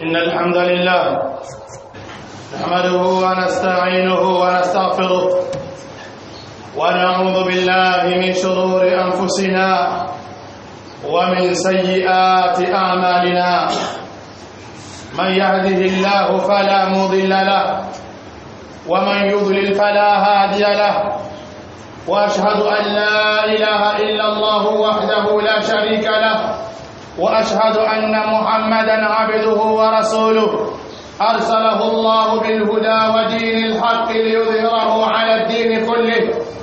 إن الحمد لله نحمده ونستعينه ونستغفره ونعوذ بالله من شرور أنفسنا ومن سيئات أعمالنا من يهده الله فلا مضل له ومن يضلل فلا هادي له واشهد ان لا اله الا الله وحده لا شريك له واشهد ان محمدا عبده ورسوله ارسله الله بالهدى ودين الحق ليظهره على الدين كله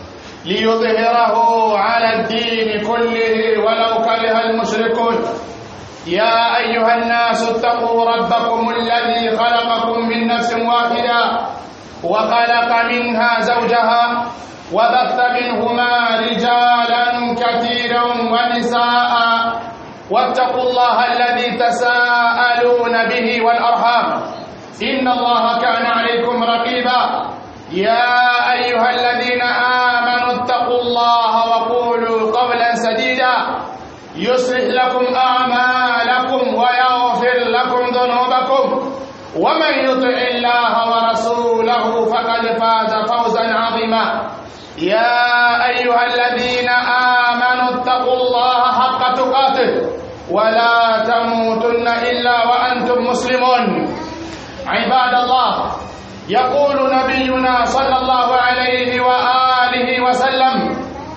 ليظهره على الدين كله ولو كره المشركون يا ايها الناس اتقوا ربكم الذي خلقكم من نفس واحده وخلق منها زوجها وبث منهما رجالا كثيرا ونساء واتقوا الله الذي تساءلون به والارحام ان الله كان عليكم رقيبا يا ايها الذين امنوا اتقوا الله وقولوا قولا سديدا يصلح لكم اعمالكم ويغفر لكم ذنوبكم ومن يطع الله ورسوله فقد فاز فوزا عظيما يا ايها الذين امنوا اتقوا الله حق تقاته ولا تموتن الا وانتم مسلمون عباد الله يقول نبينا صلى الله عليه واله وسلم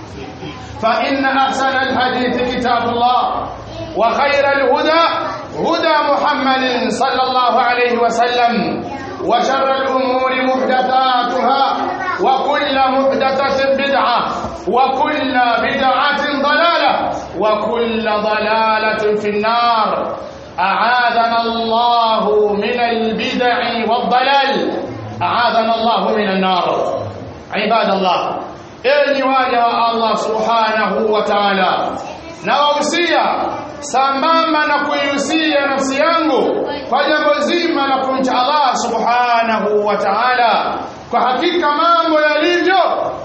فان احسن الحديث كتاب الله وخير الهدى هدى محمد صلى الله عليه وسلم وشر الامور محدثاتها وكل محدثة بدعة وكل بدعة ضلالة وكل ضلالة في النار أعاذنا الله من البدع والضلال أعاذنا الله من النار عباد الله إني واجه الله سبحانه وتعالى nawahusia sambamba na kuihusia nafsi yangu kwa jambo zima la kumcha Allah subhanahu wa ta'ala kwa hakika mambo yalivyo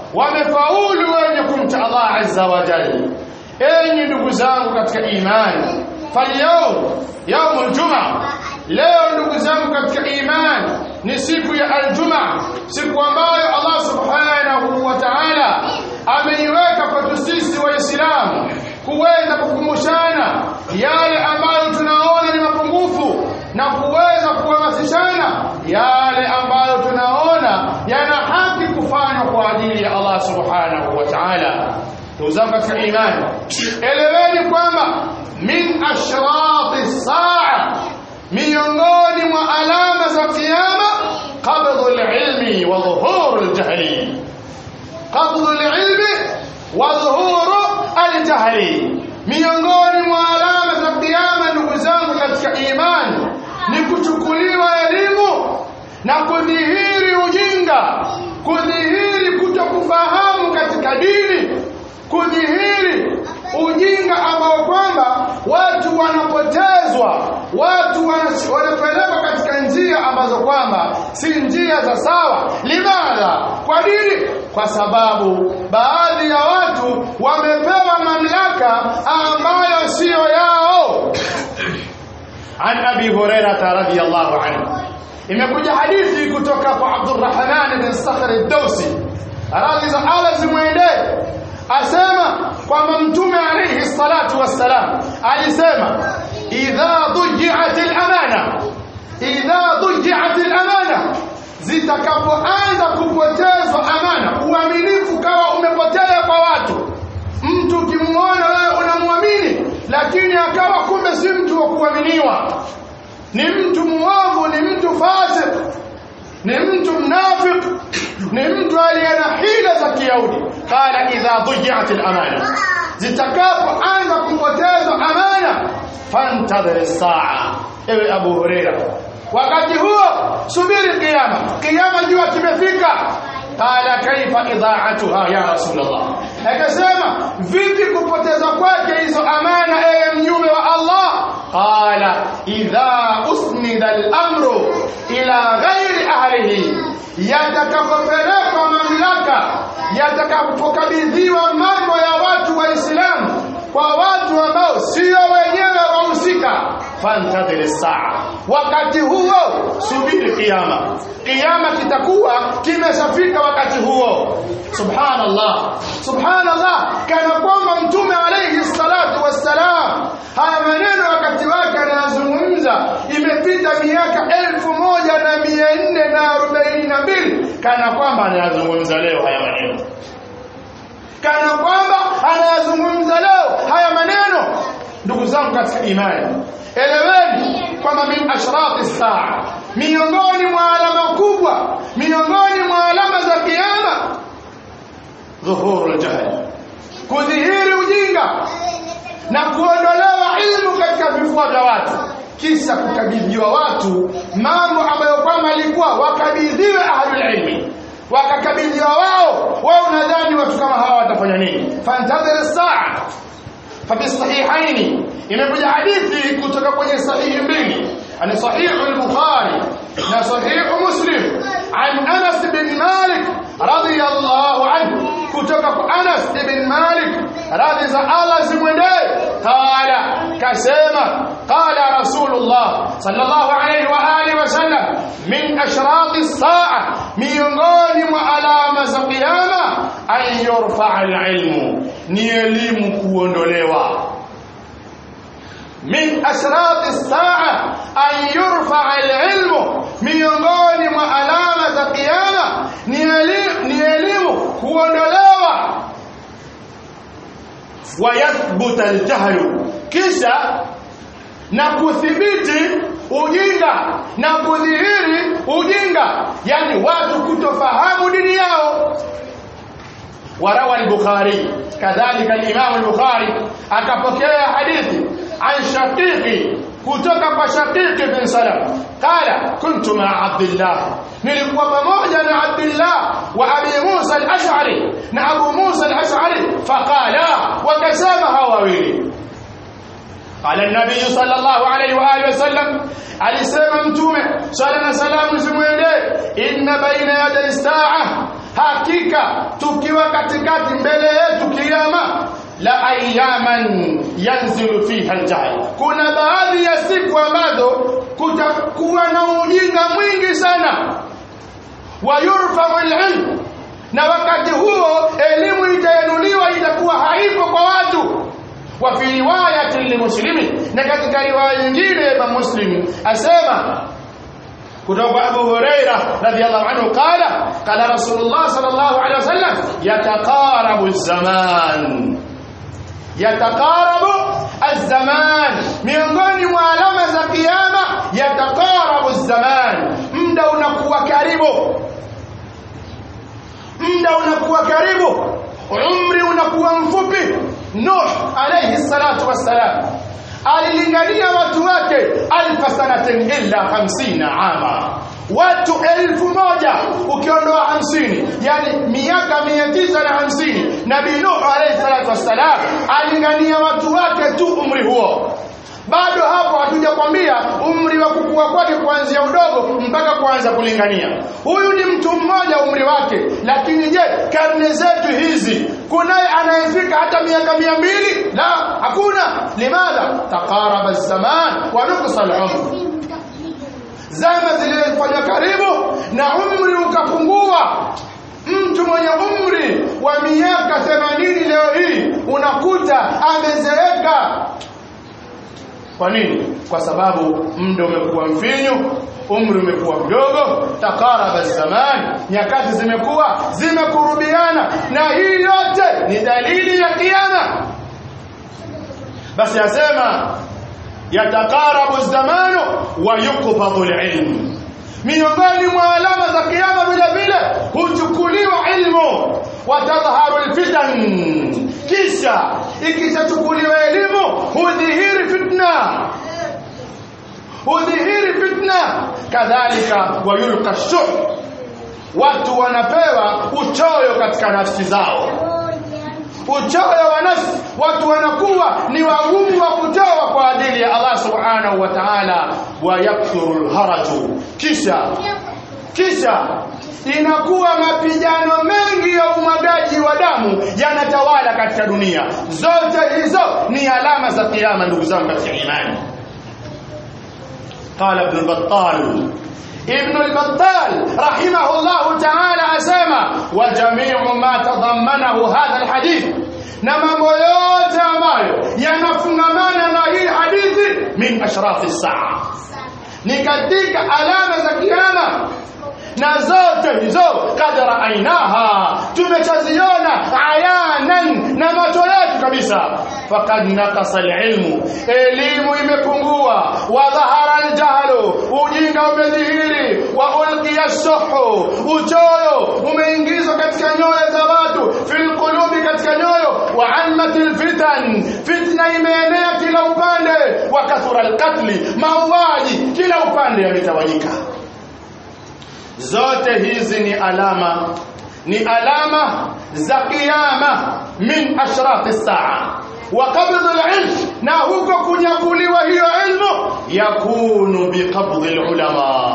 wamefaulu wenye kumcha Allah azza wa jalla enyi ndugu zangu katika imani falyawm yaumul jumaa leo ndugu zangu katika imani ni siku ya aljumaa siku ambayo Allah subhanahu wa ta'ala ameiweka kwetu sisi waislamu kuweza kukumbushana yale ambayo tunaona ni mapungufu na kuweza kuhamasishana yale ambayo tunaona yana haki kufanywa kwa ajili ya Allah subhanahu wa ta'ala ndugu zangu katika imani eleweni kwamba min ashrati saa miongoni mwa alama za kiyama qabdhu alilmi wa dhuhuru aljahli qabdhu alilmi wa dhuhuru aljahli miongoni mwa alama za kiyama ndugu zangu katika imani ni kuchukuliwa elimu na kudhihiri ujinga kudhihiri kutokufahamu katika dini kudhihiri ujinga ambao kwamba watu wanapotezwa watu wanapelekwa katika njia ambazo kwamba si njia za sawa limadha kwa dini kwa sababu baadhi ya watu wamepewa mamlaka ambayo siyo yao an abi hurairah radhiyallahu anhu imekuja hadithi kutoka kwa Abdurrahman bin Sakhr ad-Dawsi radhi za Allah zimwendee asema kwamba mtume alayhi salatu wassalam alisema idha dhuji'at al-amana idha dhuji'at al-amana zitakapoanza kupotezwa amana uaminifu kawa umepotea kwa watu mtu ukimwona wewe unamwamini lakini akawa kumbe si mtu wa kuaminiwa ni mtu muovu ni mtu fasik ni mtu mnafik ni mtu aliye na hila za kiyahudi qala idha dhuji'at al-amana zitakapoanza kupotezwa amana fantadhir saa ewe abu huraira wakati huo subiri kiyama kiyama jua kimefika qala kaifa idha'atuha ya rasulullah akasema vipi kupoteza kwake hizo amana ewe mnyume wa Allah qala idha usnida al-amru ila ghairi ahlihi yatakapopelekwa mamlaka yatakapokabidhiwa mambo ya watu waislamu kwa watu ambao sio wenyewe wahusika fantadhir saa wakati huo subiri kiyama kiyama kitakuwa kimeshafika wakati huo subhanallah subhanallah kana kwamba mtume alayhi salatu wassalam haya maneno wakati wake anayazungumza imepita miaka elfu moja na mia nne na arobaini na mbili kana kwamba anayazungumza leo haya maneno kana kwamba anayazungumza leo haya maneno ndugu zangu katika imani eleweni kwamba min ashrati saa miongoni mwa alama kubwa miongoni mwa alama za kiyama dhuhuru ljahl kudhihiri ujinga na kuondolewa ilmu katika vifua vya watu kisha kukabidhiwa watu mambo ambayo kwamba alikuwa wakabidhiwe ahlulilmi wakakabidhiwa wao wao unadhani watu kama hawa watafanya nini fantadhir saa ففي الصحيحين imekuja hadithi kutoka kwenye sahihi mbili ani sahihu al-bukhari na sahihu muslim an anas bin malik radiyallahu anhu kutoka kwa anas bin malik radhi za allah zimwendee qala kasema qala rasulullah sallallahu alayhi wa alihi wasallam min ashrati as-sa'a miongoni mwa alama za kiyama an yurfa al-ilmu ni elimu kuondolewa min ashrati as-sa'a an yurfa al-ilmu miongoni mwa alama za kiyama ni elimu ni elimu kuondolewa wa yathbuta al-jahlu kisha na kuthibiti ujinga na kudhihiri ujinga yani watu kutofahamu dini yao وروى البخاري كذلك الإمام البخاري أكبكي حديث عن شقيق kutoka kwa Shaqiq bin Salam qala kuntu ma Abdullah nilikuwa pamoja na Abdullah wa Abi Musa al-Ash'ari na Abu Musa al-Ash'ari faqala wakasema hawa wawili قال النبي صلى الله عليه واله وسلم alisema mtume sala na salamu zimwendee inna baina yaday saa hakika tukiwa katikati mbele yetu kiyama la ayaman yanzilu fiha aljahl kuna baadhi ya siku ambazo kutakuwa na ujinga mwingi sana wa yurfa'u alilm na wakati huo elimu itainuliwa itakuwa haipo kwa watu وفي رواية لمسلم نكتك رواية nyingine ya Muslim asema kutoka Abu Huraira radhiyallahu anhu qala qala Rasulullah sallallahu alaihi wasallam yataqarabu az-zaman yataqarabu az-zaman miongoni mwa alama za kiyama yataqarabu az-zaman muda unakuwa karibu muda unakuwa karibu umri unakuwa mfupi Nuh alayhi salatu wassalam alilingania watu wake alfa sanatin illa 50 ama watu elfu moja ukiondoa hamsini yani miaka mia tisa na hamsini nabii Nuh alayhi salatu wassalam alingania watu wake tu umri huo bado hapo hatujakwambia umri wa kukua kwake kuanzia udogo mpaka kuanza kulingania huyu ni mtu mmoja umri wake lakini je karne zetu hizi kunaye anayefika hata miaka mia mbili la hakuna limadha taqaraba zaman wa nuqsa al-umr zama zilifanywa karibu na umri ukapungua mtu mwenye umri wa miaka 80 leo hii unakuta amezeeka kwa nini kwa sababu muda umekuwa mfinyu umri umekuwa mdogo takaraba zaman nyakati zimekuwa zimekurubiana na hii yote ni dalili ya kiyama basi yasema yatakarabu zamanu wa yuqbadu alilm miongoni mwa alama za kiyama vile vile huchukuliwa ilmu watadhharu alfitan kisha ikishachukuliwa elimu hudhihiri fitna hudhihiri fitna kadhalika wayulqa shuh watu wanapewa uchoyo katika nafsi zao uchoyo wa nafsi watu wanakuwa ni wagumu wa kutoa kwa ajili ya Allah subhanahu wa ta'ala wa yakthuru alharaju kisha kisha inakuwa mapigano mengi ya umwagaji wa damu yanatawala katika dunia zote hizo ni alama za kiyama ndugu zangu katika imani qala ibn battal ibn al-battal rahimahullah ta'ala asema wa jami'u ma tadammanahu hadha al-hadith na mambo yote ambayo yanafungamana na hii hadithi min ashraf as-saa ni katika alama za kiyama na zote hizo kadra ainaha tumechaziona ayanan na macho yetu kabisa faqad naqasa alilmu elimu imepungua wa dhahara aljahlu ujinga umedhihiri wa ulqiya suhu uchoyo umeingizwa katika nyoyo za watu fil qulubi katika nyoyo wa ammatil fitan fitna imeenea kila upande wa kathura alqatli mauaji kila upande yametawanyika zote hizi ni alama ni alama za kiyama min ashrati saa wa qabd alilm na huko kunyakuliwa hiyo ilmu yakunu biqabd alulama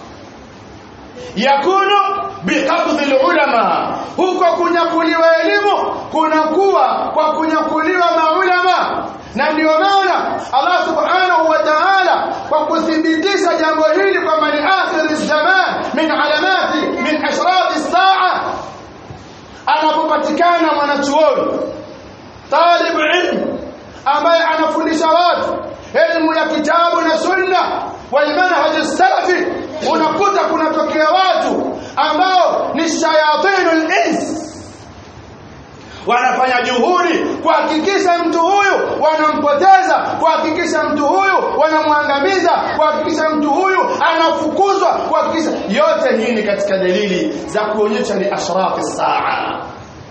yakunu biqabd alulama huko kunyakuliwa elimu kunakuwa kwa kunyakuliwa maulama na ndio maana Allah subhanahu wa ta'ala kwa kuthibitisha jambo hili kwamba ni akhir zaman min alamati min ashrati saa anapopatikana mwanachuoni talib ilm ambaye anafundisha watu elimu ya kitabu na sunna wal manhaj salafi unakuta kunatokea watu ambao ni shayatinul ins wanafanya juhudi kuhakikisha mtu huyu wanampoteza kuhakikisha mtu huyu wanamwangamiza kuhakikisha mtu huyu anafukuzwa kuhakikisha yote hii ni katika dalili za kuonyesha ni ashrafi saa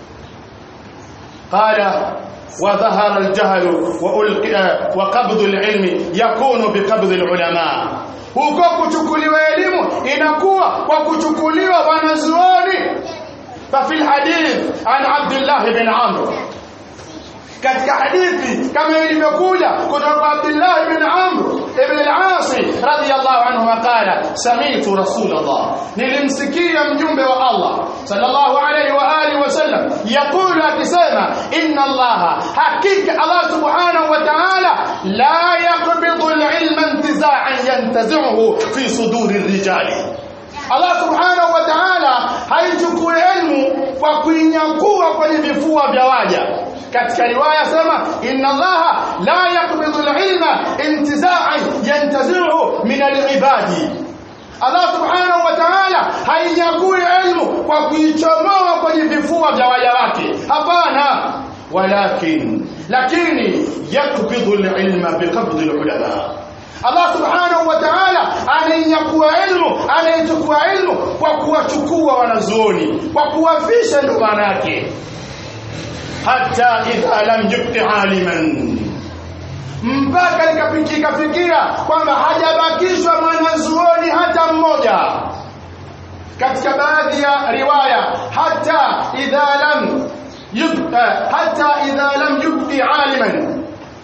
qala وظهر الجهل وألقى وقبض العلم يكون بقبض العلماء huko kuchukuliwa elimu inakuwa kwa kuchukuliwa wanazuoni ففي الحديث عن عبد الله بن عمرو katika hadithi kama ilivyokuja kutoka Abdullah ibn Amr ibn al-As radiyallahu anhu qala sami'tu Rasulullah nilimsikia mjumbe wa Allah sallallahu alayhi wa alihi wasallam yaqulu akisema inna Allah hakika Allah subhanahu wa ta'ala la yaqbidu al-ilma intiza'an yantazi'uhu fi suduri ar-rijali Allah subhanahu wa ta'ala haichukui elimu kwa kuinyakua kwenye vifua vya waja katika riwaya sema inna Allah la yaqbidu al-ilma intiza'an yantazi'uhu min al-ibadi Allah subhanahu wa ta'ala hainyakui elimu kwa kuichomoa kwenye vifua vya waja wake hapana walakin lakini yakbidu al-ilma biqabdi al-ulama Allah subhanahu wa ta'ala anainyakua ilmu anaichukua ilmu kwa kuwachukua wanazuoni kwa kuwafisha ndo maana yake hata idha lam yubqi aliman mpaka ikapikika fikia kwamba hajabakishwa mwanazuoni hata mmoja katika baadhi ya riwaya hata idha lam yubqa hata idha lam yubqi aliman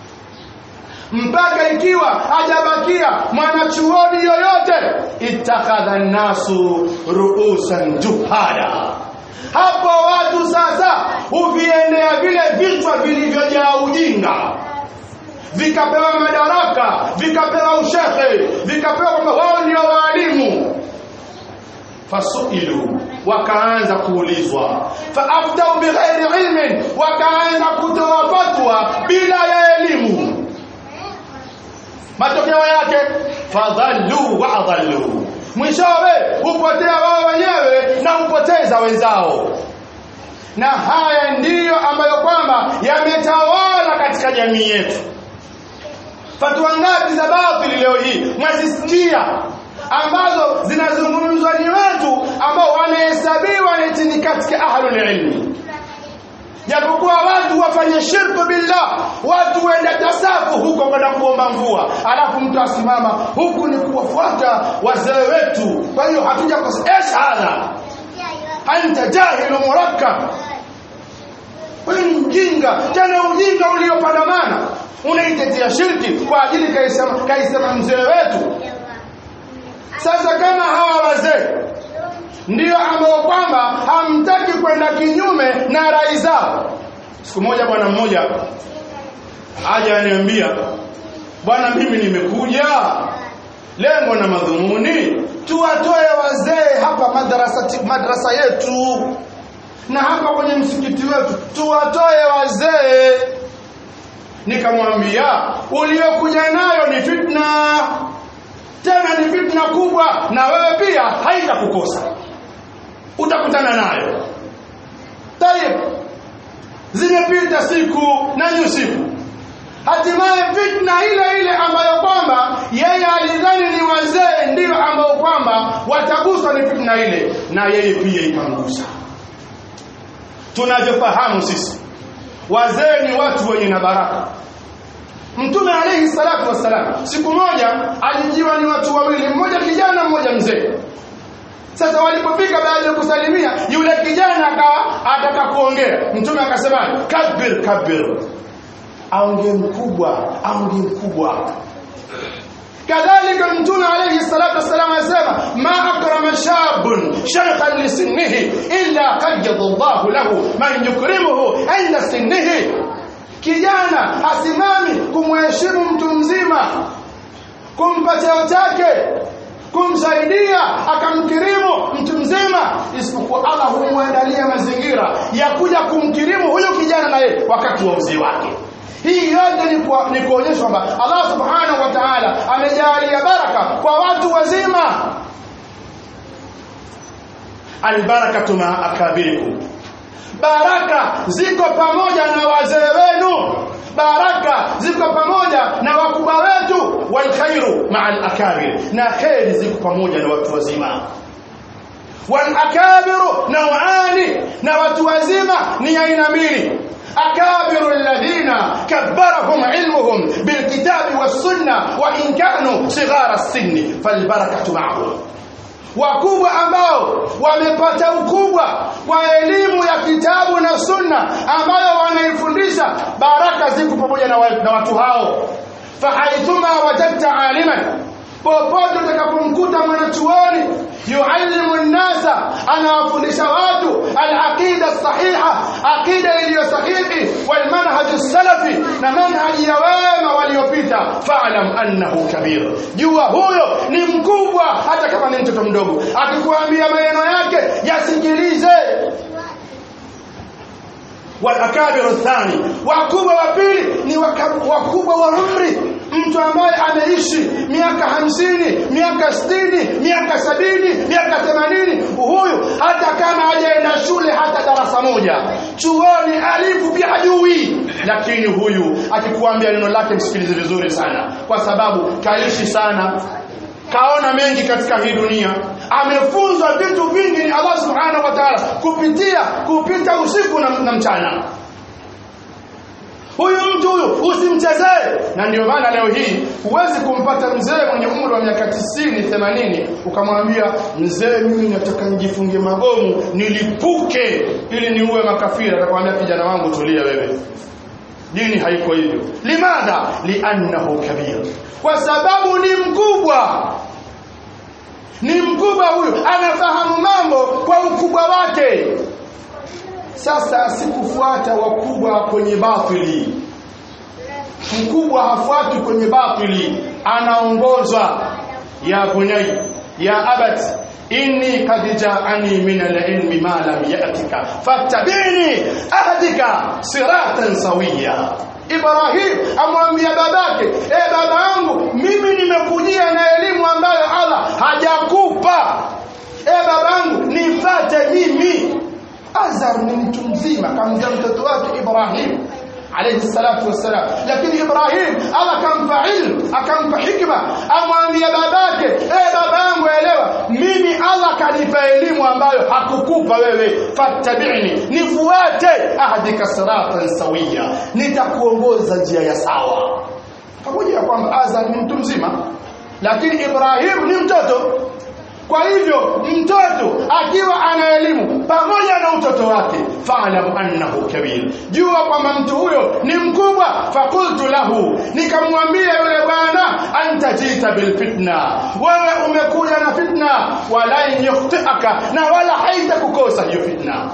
mpaka ikiwa hajabakia mwanachuoni yoyote ittakhadha nasu ruusan juhala hapo watu sasa huviendea vile vichwa vilivyojaa ujinga vikapewa madaraka vikapewa ushehe vikapewa kwamba wao ndio waalimu fasuilu wakaanza kuulizwa faaftau bighairi ilmin wakaanza kutoa fatwa bila ya elimu matokeo yake fadhallu wa adhallu mwishowe hupotea wao wenyewe na hupoteza wenzao na haya ndiyo ambayo kwamba yametawala katika jamii yetu fatwa ngapi za batili leo hii mwazisikia ambazo zinazungumzwa ni watu ambao wanahesabiwa eti ni katika ahlul ilmi japokuwa watu wafanye shirku billah watu waenda tasafu huko kwenda kuomba mvua alafu mtu asimama huku ni kuwafuata wazee wetu kwa hiyo hatuja kosa hadha anta jahilu murakkab wewe ni mjinga tena ujinga uliopandamana unaitetea shirki kwa ajili kaisema kaisema mzee wetu sasa kama hawa wazee ndio ambao kwamba hamtaki kwenda kinyume na rai zao siku moja bwana mmoja aja aniambia bwana mimi nimekuja lengo na madhumuni tuwatoe wazee hapa madrasa madrasa yetu na hapa kwenye msikiti wetu tuwatoe wazee nikamwambia uliokuja nayo ni fitna tena ni fitna kubwa na wewe pia haitakukosa utakutana nayo tayeb zimepita siku na nyusiku hatimaye fitna ile ile ambayo kwamba yeye alidhani ni wazee ndio ambao kwamba wataguswa ni fitna ile na yeye pia ikamgusa tunavyofahamu sisi wazee ni watu wenye na baraka mtume alayhi salatu wassalam siku moja alijiwa ni watu wawili mmoja kijana mmoja mzee sasa walipofika baada ya kusalimia yule kijana akawa ataka kuongea mtume akasema kabir kabir aongee mkubwa aongee mkubwa kadhalika mtume alayhi salatu wassalam anasema ma akrama shabun shaykhan li sinnihi illa qayyada Allahu lahu man yukrimuhu inda sinnihi kijana asimami kumheshimu mtu mzima kumpa cheo chake kumsaidia akamkirimu mtu mzima isipokuwa Allah humwandalia mazingira ya kuja kumkirimu huyo kijana naye wakati wa uzee wake hii yote ni, kwa, ni kuonyesha kwamba Allah subhanahu wa ta'ala amejalia baraka kwa watu wazima albarakatu ma akabirikum baraka ziko pamoja na wazee wenu baraka ziko pamoja na wakubwa wetu walkhairu maa alakabir na kheri ziko pamoja na watu wazima walakabiru nawani na watu wazima ni aina mbili أكابر الذين كبرهم علمهم بالكتاب والسنة وإن كانوا صغار السن فالبركة معهم wakubwa ambao wamepata ukubwa kwa elimu ya kitabu na sunna ambayo wanaifundisha baraka ziko pamoja na, wa, na watu hao fahaithuma wajadta aliman popote utakapomkuta mwanachuoni yuallimu nnasa anawafundisha watu alaqida sahiha aqida iliyo sahihi walmanhaju salafi na manhaji ya wema waliopita faalam annahu kabir jua huyo ni mkubwa hata kama ni mtoto mdogo akikuambia maneno yake yasikilize والأكابر الثاني wakubwa wa pili ni wakubwa wa umri mtu ambaye ameishi miaka hamsini miaka sitini miaka sabini miaka themanini huyu hata kama hajaenda shule hata darasa moja chuoni alifu pia hajui lakini huyu akikuambia neno lake msikilize vizuri sana kwa sababu kaishi sana kaona mengi katika hii dunia amefunzwa vitu vingi ni Allah subhanahu wa ta'ala kupitia kupita usiku na, na mchana huyu mtu huyu usimchezee na ndio maana leo hii huwezi kumpata mzee mwenye umri wa miaka 90 80 ukamwambia mzee mimi nataka nijifungie mabomu nilipuke ili niue makafiri atakwambia kijana wangu tulia wewe dini haiko hivyo limadha liannahu kabir kwa sababu ni mkubwa ni mkubwa huyu anafahamu mambo kwa ukubwa wake sasa sikufuata wakubwa kwenye batili mkubwa hafuati kwenye batili anaongozwa ya bunai ya abat inni qad ja'ani min al-ilmi ma lam ya'tika fattabi'ni ahdika siratan sawiya Ibrahim amwambia babake e baba yangu mimi nimekujia na elimu ambayo Allah hajakupa e babangu nifate mimi Azar ni mtu mzima kamjia mtoto wake Ibrahim alayhi salatu wassalam lakini Ibrahim Allah akampa ilmu akampa hikma amwambia babake eh baba yangu elewa mimi Allah kanipa elimu ambayo hakukupa wewe fattabi'ni nifuate ahdika siratan sawiya nitakuongoza njia ya sawa pamoja na kwamba Azar ni mtu mzima lakini Ibrahim ni mtoto kwa hivyo mtoto akiwa ana elimu pamoja na utoto wake fa'lam annahu kabir jua kwamba mtu huyo ni mkubwa fakultu lahu nikamwambia yule bwana anta jita bil fitna wewe umekuja na fitna wala yukhtiaka na wala haitakukosa hiyo fitna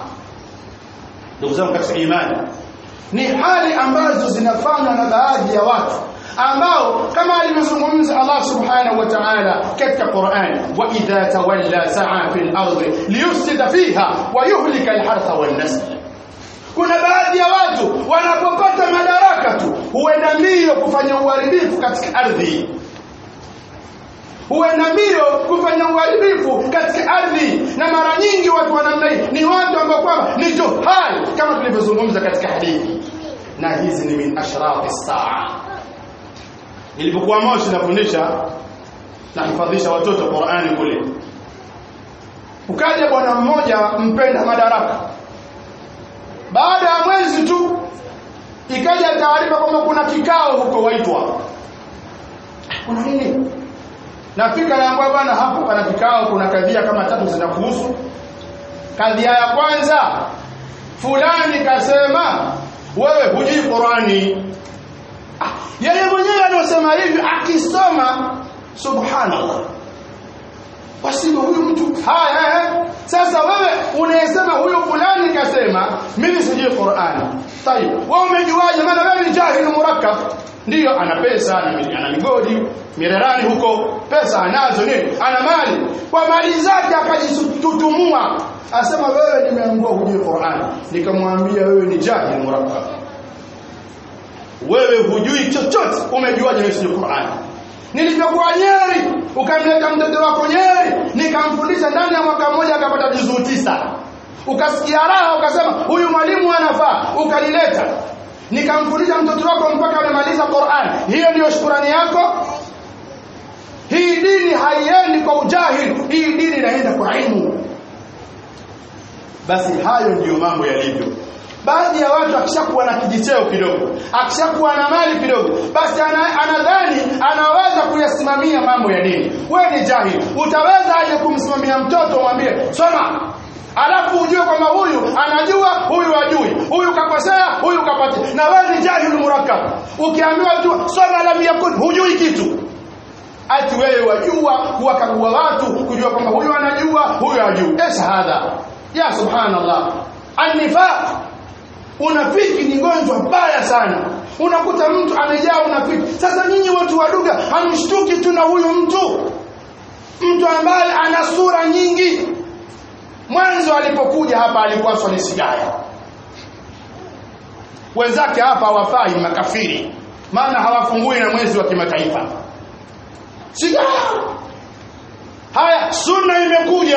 ndugu zangu katika imani ni hali ambazo zinafanywa na baadhi ya watu ambao kama alivyozungumza Allah subhanahu wa ta'ala katika Qur'an wa idha tawalla sa'a fil ardi liyufsida fiha wa yuhlika al-hartha wan nasl kuna baadhi ya watu wanapopata madaraka tu huenda mbio kufanya uharibifu katika ardhi huenda mbio kufanya uharibifu katika ardhi na mara nyingi watu wa namna hii ni watu ambao kwamba ni johal kama tulivyozungumza katika hadithi na hizi ni min ashrati saa nilipokuwa Moshi nafundisha nahifadhisha watoto Qur'ani kule ukaja bwana mmoja mpenda madaraka baada ya mwezi tu ikaja taarifa kwamba kuna kikao huko waitwa kuna nini nafika naambia bwana hapo pana kikao kuna kadhia kama tatu zinakuhusu kadhia ya kwanza fulani kasema wewe hujui Qurani ah, yeye mwenyewe anasema hivi akisoma subhanallah wasima huyu mtu haya eh, sasa wewe unayesema huyu fulani kasema mimi sijui Qur'ani tayib wewe umejuaje maana wewe ni jahil murakkab ndiyo ana pesa ana, ana migodi mirerani huko pesa anazo nini ana mali kwa mali zake akajitutumua asema wewe nimeambiwa hujui Qur'ani nikamwambia wewe ni jahil murakkab wewe hujui chochote umejuaje wewe sijui Qur'ani nilivyokuwa Nyeri ukamleta mtoto wako Nyeri nikamfundisha ndani ya mwaka mmoja akapata juzuu tisa ukasikia raha ukasema huyu mwalimu anafaa ukalileta nikamfundisha mtoto wako mpaka amemaliza Qur'an hiyo ndiyo shukrani yako hii dini haiendi kwa ujahili hii dini inaenda kwa ilmu basi hayo ndiyo mambo yalivyo baadhi ya watu akishakuwa na kijicheo kidogo akishakuwa na mali kidogo basi ana, anadhani anaweza kuyasimamia mambo ya dini wewe ni jahili utaweza aje kumsimamia mtoto umwambie soma alafu ujue kwamba huyu anajua huyu ajui huyu kakosea huyu kapati na wewe ni jahili murakkab ukiambiwa tu soma lam yakun hujui kitu ati wewe wajua kuwakagua watu kujua kwamba huyu anajua huyu ajui eh shahada ya subhanallah annifaq unafiki ni gonjwa baya sana unakuta mtu amejaa unafiki sasa nyinyi watu wa lugha hamshtuki tu na huyu mtu mtu ambaye ana sura nyingi mwanzo alipokuja hapa alikuwa swali sigara wenzake hapa hawafai makafiri maana hawafungui na mwezi wa kimataifa sigara haya sunna imekuja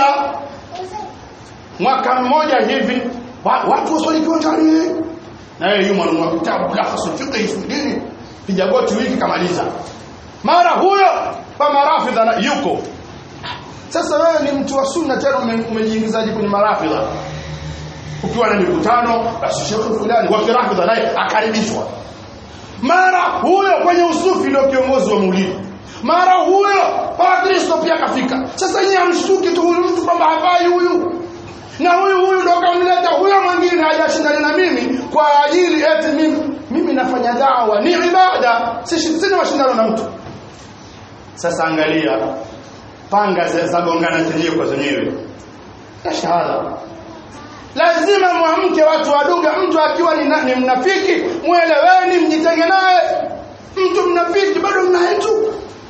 mwaka mmoja hivi watu waswali kiwanjani na yeye yumo anunua kitabu mulakhas fiqh fi dini kijagoti wiki kamaliza mara huyo kwa marafidha yuko sasa wewe ni mtu wa sunna tena umejiingizaje kwenye marafidha ukiwa na mikutano basi shekhi fulani wa kirafidha naye akaribishwa mara huyo kwenye usufi ndio kiongozi wa maulidi mara huyo pakristo pia kafika sasa nyinyi hamshtuki tu huyu mtu kwamba hafai huyu na huyu huyu ndo kamleta huyo mwingine hajashindana na mimi kwa ajili eti mimi mimi nafanya dawa ni ibada sina mashindano na mtu sasa angalia panga zagongana zenyewe kwa zenyewe ya shahada lazima mwamke watu waduga mtu akiwa ni, ni mnafiki mweleweni mjitenge naye mtu mnafiki bado mnaye tu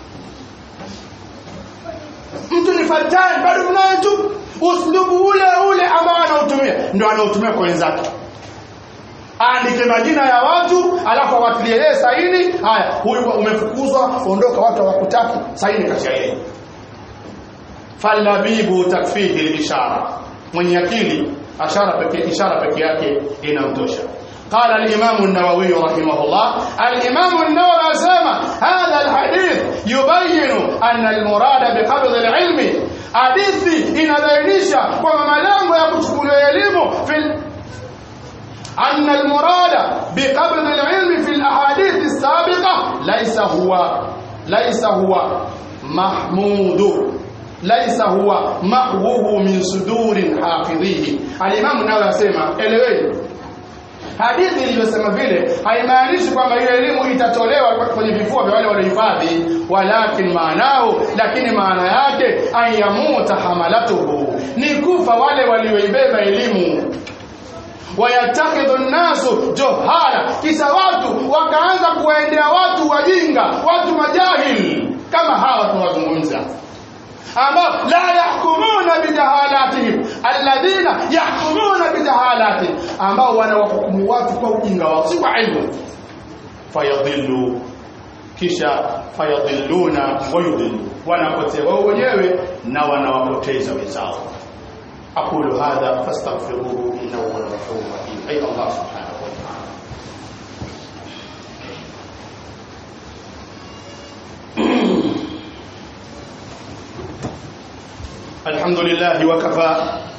mtu ni fatani bado mnaye tu uslubu ule ule ambao anautumia ndio anautumia kwa wenzake aandike majina ya watu alafu awatilie yeye saini haya huyu umefukuzwa ondoka watu hawakutaki saini kati yeye falabibu takfihi lishara mwenye akili ashara pekee ishara pekee yake inamtosha قال الإمام النووي رحمه الله الإمام النووي أسامة هذا الحديث يبين أن المراد بقبض العلم hadithi inabainisha kwamba malengo ya kuchukulia elimu fil أن المراد بقبض العلم في الأحاديث السابقة ليس هو ليس هو محمود ليس هو محوه من صدور حافظيه الإمام النووي يسمى eleweni hadithi iliyosema vile haimaanishi kwamba ile elimu itatolewa kwenye vifua vya wale waliohifadhi walakin maanao lakini maana yake ayamuta hamalatuhu ni kufa wale walioibeba elimu wayatakhidhu nnasu juhala kisa watu wakaanza kuwaendea watu wajinga watu majahil kama hawa tunawazungumza ambao la yahkumuna bijahalatihim alladhina yahkumuna bijahalatihim ambao wanawahukumu watu kwa ujinga wao si kwa ilmu fayadhillu kisha fayadhilluna wayudhillu wanapotea wao wenyewe na wanawapoteza wenzao aqulu hadha fastaghfiruhu innahu huwal ghafurur rahim ay Allah subhanahu wa ta'ala الحمد لله وكفى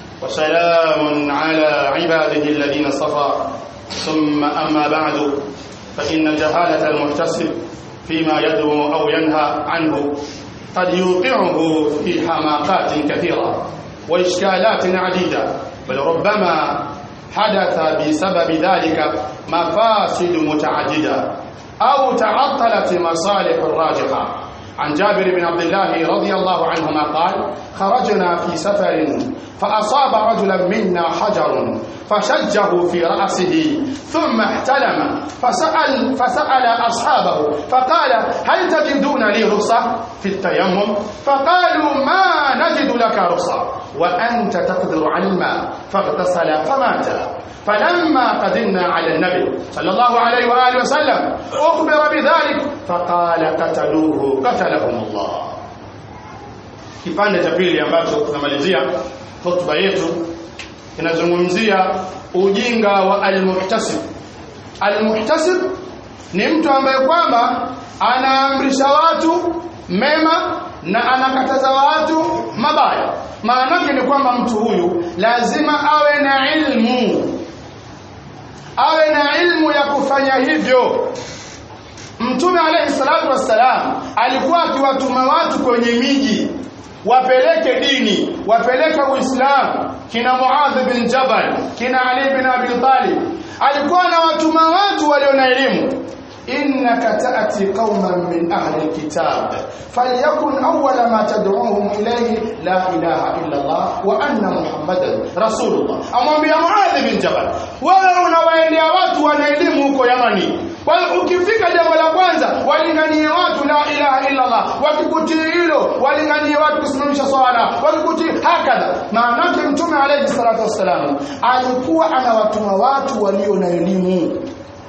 وسلام على عباده الذين اصطفى ثم أما بعد فإن جهالة المحتسب فيما يدعو أو ينهى عنه قد يوقعه في حماقات كثيرة وإشكالات عديدة بل ربما حدث بسبب ذلك مفاسد متعددة أو تعطلت مصالح راجحة عن جابر بن عبد الله رضي الله عنهما قال خرجنا في سفر فأصاب رجلا منا حجر فشجه في رأسه ثم احتلم فسأل, فسأل أصحابه فقال هل تجدون لي رخصة في التيمم فقالوا ما نجد لك رخصة وأنت تقدر على الماء فاغتسل فمات فلما قدمنا على النبي صلى الله عليه وآله وسلم أخبر بذلك فقال قتلوه قتلهم الله kipande cha pili ambacho tunamalizia hotuba yetu kinazungumzia ujinga wa almuhtasib almuhtasib ni mtu ambaye kwamba anaamrisha watu mema na anakataza watu mabaya maana ni kwamba mtu huyu lazima awe na ilmu awe na ilmu ya kufanya hivyo mtume alayhi salatu wassalam alikuwa akiwatuma watu kwenye miji wapeleke dini wapeleke uislamu kina muadh bin jabal kina ali bin abi talib alikuwa anawatuma watu walio na elimu إنك تأتي قوما من أهل الكتاب فليكن أول ما تدعوهم إليه لا إله إلا الله وأن محمدا رسول الله أمام يا معاذ بن جبل wewe unawaendea watu wana elimu huko Yamani ukifika jambo la kwanza walinganie watu la ilaha illa Allah wakikutii hilo walinganie watu kusimamisha swala wakikutii hakadha maanake mtume alayhi salatu wassalam alikuwa anawatuma watu walio na elimu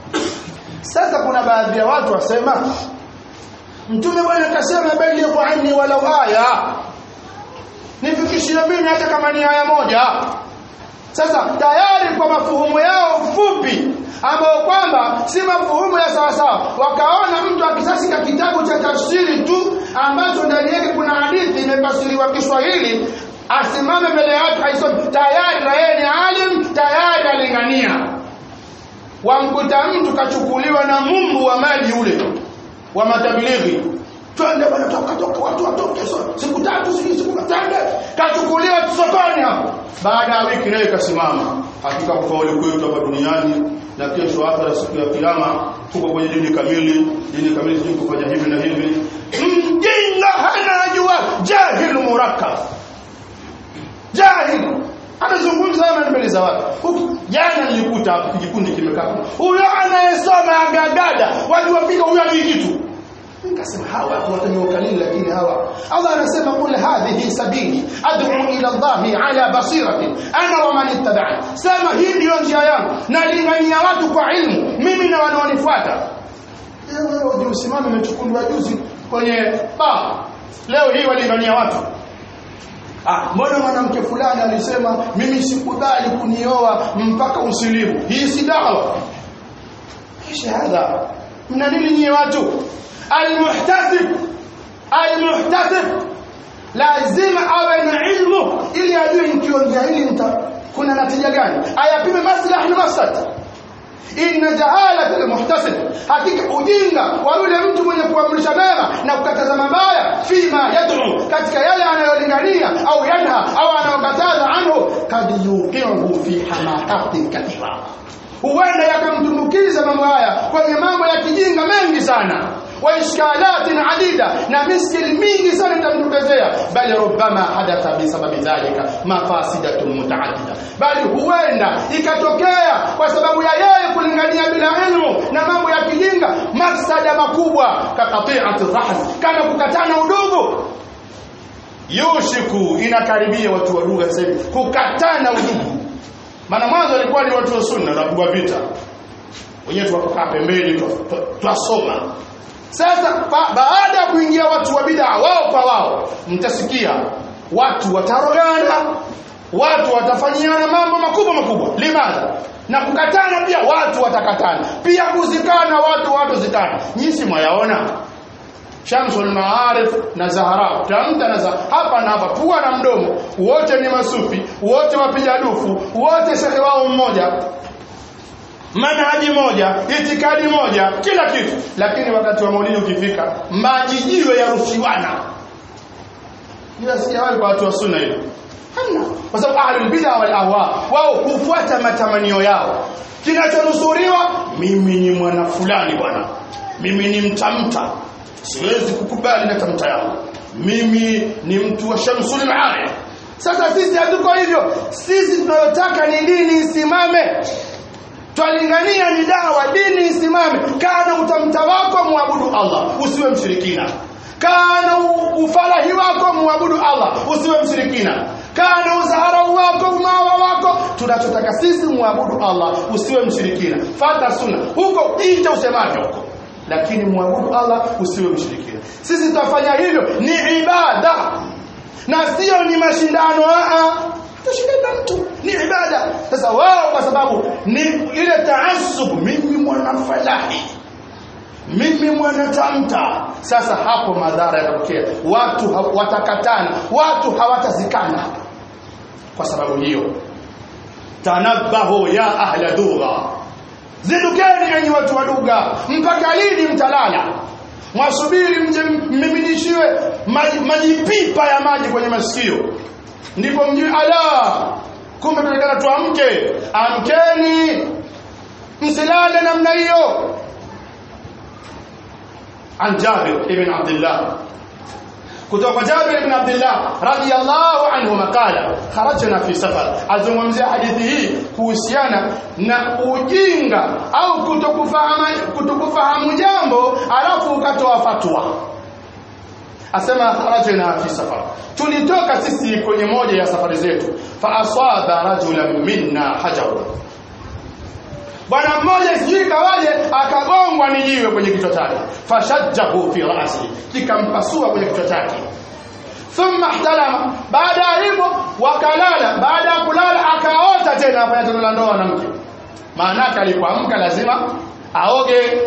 sasa kuna baadhi ya watu wasema mtume bwana kasema balighu anni walau aya nifikishie mimi hata kama ni aya moja sasa tayari kwa mafuhumu yao fupi ambao kwamba si mafuhumu ya sawa sawa wakaona mtu akisasika kitabu cha tafsiri tu ambacho ndani yake kuna hadithi imefasiriwa Kiswahili asimame mbele ya watu aisome tayari na yeye ni alim tayari alingania wamkuta mtu kachukuliwa na mumbu wa maji ule wa matabilighi twende bwana toka toka watu watoke siku tatu siku tatu kachukuliwa sokoni hapo baada ya wiki naye kasimama hakika kufaulu kwetu hapa duniani na kesho akhera siku ya kiyama tuko kwenye dini kamili dini kamili sio kufanya hivi na hivi mjinga hana jua jahil murakkab jahil anazungumza haya mbele za watu jana nilikuta hapo kijikundi kimekaa huyo anayesoma agagada waliwapiga huyo ni kitu nikasema hawa watu watanyooka nini lakini hawa Allah anasema kul hadhihi sabili ad'u ila Allah ala basiratin ana wa man ittaba'ani sema hii ndio njia yangu nalingania watu kwa ilmu mimi na wanaonifuata leo wewe usimame umechukuliwa juzi kwenye ba leo hii walingania watu Ah, mbona mwanamke fulani alisema mimi sikubali kunioa mpaka usilimu. Hii si dawa. Kisha hadha. Mna nini nyie watu? Almuhtasib. Almuhtasib. Lazima awe na ilmu ili ajue nikiongea hili kuna natija gani. Ayapime maslahi na mafsad. inna jahalata almuhtasib hakika ujinga wa yule mtu mwenye kuamrisha mema na kukataza mabaya fima yad'u katika yale anayolingania au yanha au anayokataza anhu kad yuqihu fi hamaqatin kathira huenda yakamtumbukiza mambo haya kwenye mambo ya kijinga mengi sana wa ishkalatin adida na miskil mingi sana itamtokezea bali rubama hadatha bisababi dhalika mafasidatun mutaaddida bali huenda ikatokea kwa sababu ya yeye kulingania bila ilmu na mambo ya kijinga mafsada makubwa kaqati'ati rahim kama kukatana udugu yushiku inakaribia watu wa lugha sasa hivi kukatana udugu maana mwanzo walikuwa ni watu wa sunna na kupigwa vita wenyewe tuwakaa pembeni twasoma sasa ba baada ya kuingia watu wa bid'a wao kwa wao mtasikia watu watarogana watu watafanyiana mambo makubwa makubwa limadha na kukatana pia watu watakatana pia kuzikana watu watu zikana nyinyi mwayaona Shamsul Maarif na Zahara tamta na Zahara hapa na hapa pua na mdomo wote ni masufi wote wapiga dufu wote shekhe wao mmoja manhaji moja itikadi moja kila kitu lakini wakati wa maulidi ukifika majijiwe ya rushiwana ila sijawahi kwa watu wa sunna hilo hamna kwa sababu ahlul bid'a wal ahwa wao hufuata matamanio yao kinachonusuriwa mimi ni mwana fulani bwana mimi ni mtamta siwezi kukubali na tamta yangu mimi ni mtu wa shamsul maarif sasa sisi hatuko hivyo sisi tunayotaka ni dini isimame twalingania ni dawa dini isimame kana utamta wako muabudu Allah usiwe mshirikina kana ufalahi wako muabudu Allah usiwe mshirikina kana uzaharau wako umawa wako tunachotaka sisi muabudu Allah usiwe mshirikina fata sunna huko ita usemavyo huko lakini muabudu Allah usiwe mshirikina sisi tutafanya hivyo ni ibada na sio ni mashindano a tushindana mtu ni ibada sasa wao kwa sababu ni ile taasub mimi mwana falahi mimi mwana tamta sasa hapo madhara yatatokea watu ha watakatana watu hawatazikana kwa sababu hiyo tanabahu ya ahla dugha zindukeni enyi watu wa lugha mpaka lini mtalala mwasubiri mje mmiminishiwe maji, majipipa ya maji kwenye masikio ndipo mjue ala kumbe tunatakana tuamke amkeni msilale namna hiyo عن جابر بن عبد الله kutoka Jabir ibn Abdullah radiyallahu anhuma qala kharajna fi safar azungumzia hadithi hii kuhusiana na ujinga au kutokufahamu kutokufahamu jambo alafu ukatoa fatwa asema kharajna fi safar tulitoka sisi kwenye moja ya safari zetu fa asaba rajulan minna hajarun bwana mmoja sijui kawaje akagongwa ni jiwe kwenye kichwa chake fashajjahu fi ra'si kikampasua kwenye kichwa chake thumma ihtalama baada ya hivyo wakalala baada ya kulala akaota tena afanya tendo la ndoa na mke maana yake alipoamka lazima aoge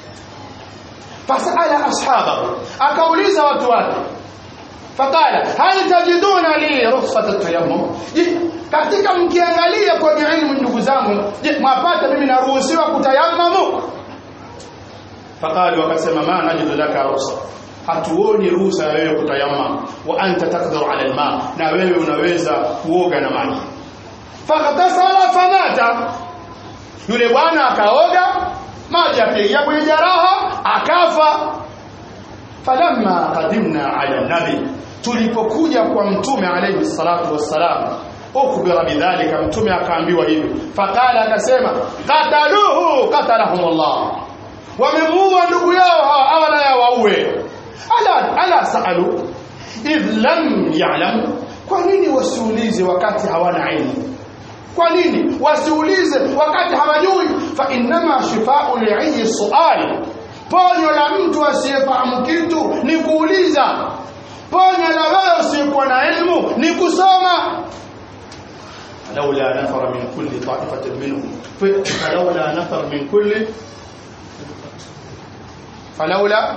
fasala ashabahu akauliza watu wake faqala hal tajiduna li rukhsat at-tayammum katika mkiangalia kwenye elimu ndugu zangu je mwapata mimi naruhusiwa kutayammamu faqalu wakasema ma najidu laka ruhusa hatuoni ruhusa ya wewe kutayammam wa anta taqdiru ala alma na wewe unaweza kuoga na maji fakatasala famata yule bwana akaoga maji akaingia kwenye jaraha akafa falamma qadimna ala nabi tulipokuja kwa mtume alayhi salatu wassalam ukhbira bidhalika mtume akaambiwa hivi faqala akasema qataluhu qatalahumullah wamemuua ndugu yao hawa awala ya waue ala ala saalu idh lam ya'lamu kwa nini wasiulize wakati hawana ilmu kwa nini wasiulize wakati hawajui fa innama shifa'u li'i su'al ponyo la mtu asiyefahamu kitu ni kuuliza ponyo la wewe usiyekuwa na elimu ni kusoma فلولا نفر من كل طائفة منهم فلولا نفر من كل فلولا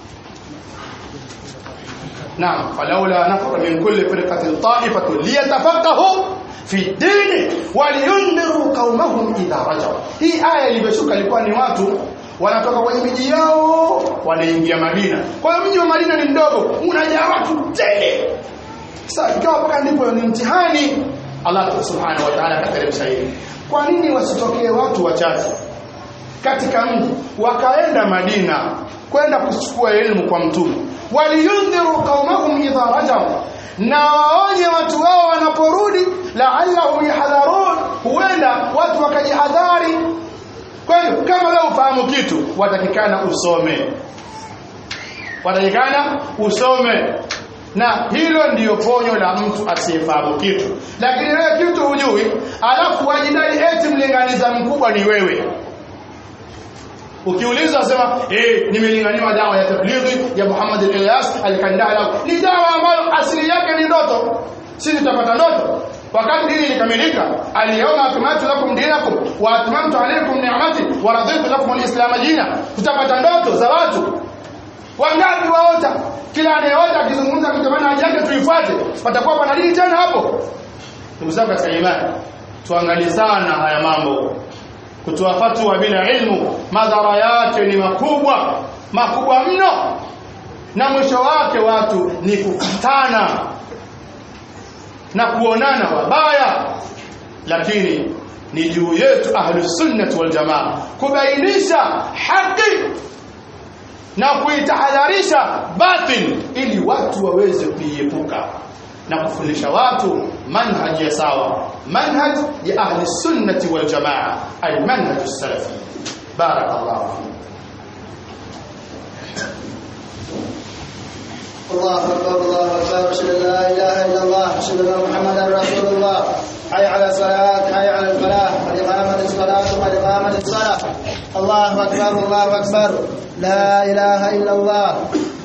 نعم فلولا نفر من كل فرقة طائفة ليتفقهوا في الدين ولينذروا قومهم إذا رجعوا hii aya iliyoshuka ilikuwa ni watu wanatoka kwenye miji yao wanaingia Madina kwa hiyo mji wa Madina ni mdogo unajaa watu tele sasa ikawa mpaka ndipo ni mtihani Allah subhanahu wa ta'ala akateremsha hili kwa nini wasitokee watu wachache katika mji wakaenda Madina kwenda kuchukua elimu kwa mtume waliyundhiru qaumahum idha rajau na waonye watu wao wanaporudi la'allahum yahdharun huenda watu wakajihadhari kwa hiyo kama leo ufahamu kitu watakikana usome watakikana usome na hilo ndiyo ponyo la mtu asiyefahamu kitu lakini wewe kitu hujui alafu wajidai eti mlinganiza mkubwa ni wewe ukiulizwa sema eh nimelinganiwa dawa ya tablighi ya Muhammad al-Ilyas al-Kandala ni dawa ambayo asili yake ni ndoto sisi tutapata ndoto wakati dini ilikamilika al-yawma akmaltu lakum dinakum wa atmamtu alaykum ni'mati wa raditu lakum al-islam dina tutapata ndoto za watu wangapi waota kila anayeota akizungumza kutamana haja yake tuifuate patakuwa pana dini tena hapo ndugu zangu katika imani tuangalie sana haya mambo kutoa fatwa bila ilmu madhara yake ni makubwa makubwa mno na mwisho wake watu ni kukutana na kuonana wabaya lakini ni juu yetu ahlus sunnah wal jamaa kubainisha haki na kuitahadharisha batil ili watu waweze kuiepuka na kufundisha watu manhaj ya sawa manhaj ya ahli sunnati wal jamaa al manhaj salafi barakallahu الله اكبر الله اكبر اشهد ان لا اله الا الله اشهد ان محمدا رسول الله حي على الصلاه حي على الفلاح قد قامت الصلاه قد قامت الصلاه الله اكبر الله اكبر لا اله الا الله